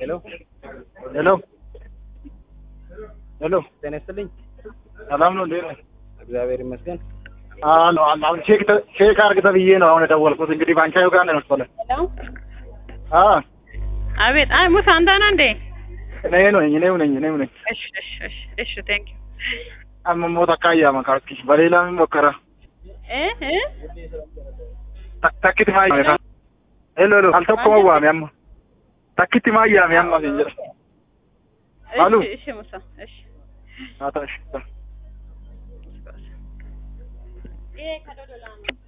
ሄሎ ሄሎ ሄሎ፣ ጤና ይስጥልኝ። ሰላም ነው እንዴ? እግዚአብሔር ይመስገን። አሎ አሁን ቼክ ተ- ቼክ አድርግ ተብዬ ነው አሁን የደወልኩት። እንግዲህ ባንቻዩ ጋር ነው መሰለኝ። ሄሎ አ አቤት። አይ ሙሳ አንተ ነህ እንዴ? እኔ ነኝ እኔው ነኝ እኔው ነኝ። እሺ እሺ እሺ እሺ ቴንክ ዩ አመሞ ተካያ መካኪ በሌላ ምን ሞከራ እ እ ተክቲ ማያ ሄሎ ሄሎ አልተኮ መዋም ያማ ተክቲ ማያ ያማ ገንጀራ አሉ። እሺ እሺ ሙሳ እሺ አታሽ ይሄ ከዶዶላ ነው